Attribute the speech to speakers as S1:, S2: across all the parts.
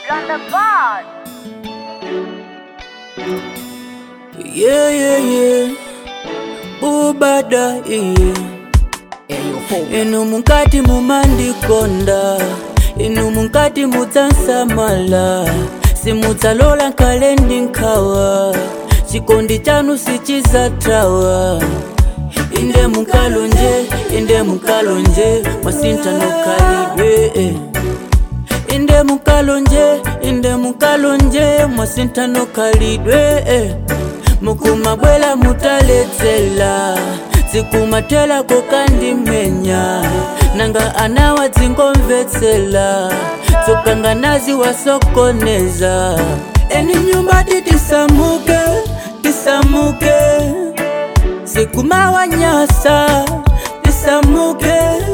S1: on the board.
S2: Yeah, yeah, yeah. Bubada, yeah. Inu munkati mumandikonda inu munkati mudzansamala simudzalola nkalendi nkhawa chikondi chanu sichizatawa inde munkalonje inde munkalonje mwasinthanokhalidwe eh. inde munkalonje inde munkalonje mwasinthanokhalidwe eh. mukumabwela mutaledzela zikumatela kokandimenya nanga anawa dzingomvetsela tsokanganazi wasokoneza eni nyumba titisamuke tisamuke zikumawanyasa tisamuke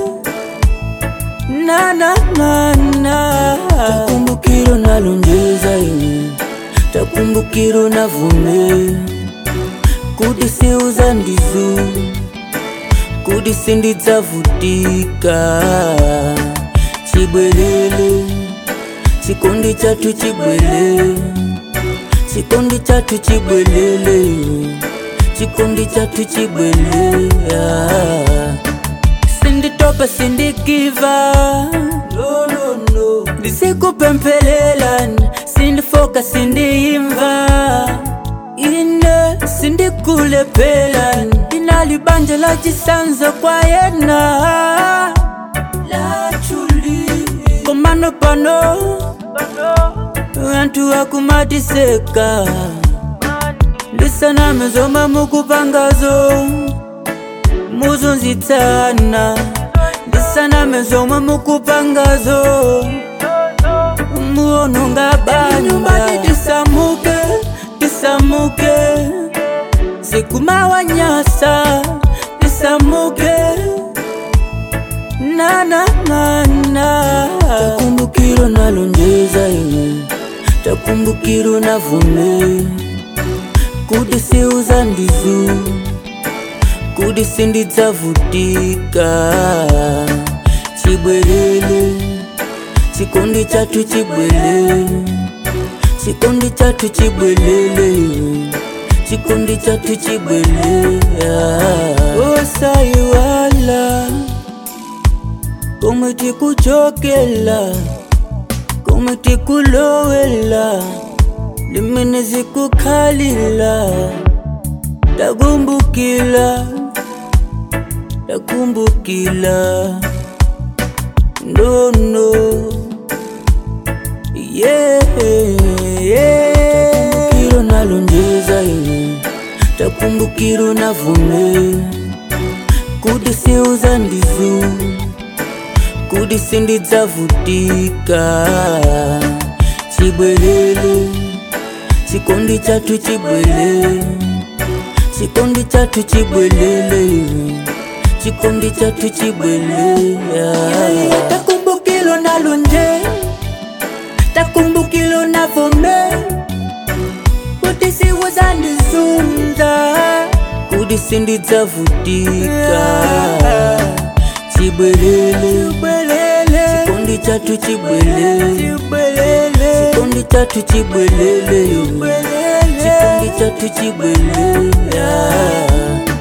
S2: na na na na takumbukiro nalonjeza ine takumbukiro navume kuti siuza ndizu kuti sindidzavutika chibwelele chikondi chathu chibwele chikondi chathu chibwelele chikondi chathu chibwele yeah. sinditopa sindigiva no, no, no. ndisikupemphelela sindifoka sindiimva ine sindikulephela ndinalibanje la chisanzo kwa yena lachuli komano pano anthu akumatiseka ndisaname zomwe mukupangazo muzunzitsana ndisaname zomwe mukupangazo muononga banja tisamuke tisamuke zikumawanyasa tisamuke na na na na takumbukiro nalonjeza ine takumbukiro navume kuti siuza ndizu kuti sindidzavutika chibwelele chikondi chathu chibwelele chikondi chathu chibwelele chikondi chathu chibwelele osaiwala komwe tikuchokela komwe tikulowela limene zikukhalila takumbukila takumbukila ndono yeah, yeah. takumbukiro nalonjeza ine takumbukiro navume kuti siuza ndizu kuti sindidzavutika chibwelele chikondi chathu chibwelele chikondi chathu chibwelele chikondi chathu chibwelele takumbukilo nalonje takumbukilo navome kuti siwozandizunza kuti sindidzavutika chibwelele chikondi chathu chibwelele chikondi chathu chibwelele chikondi chathu chibwelele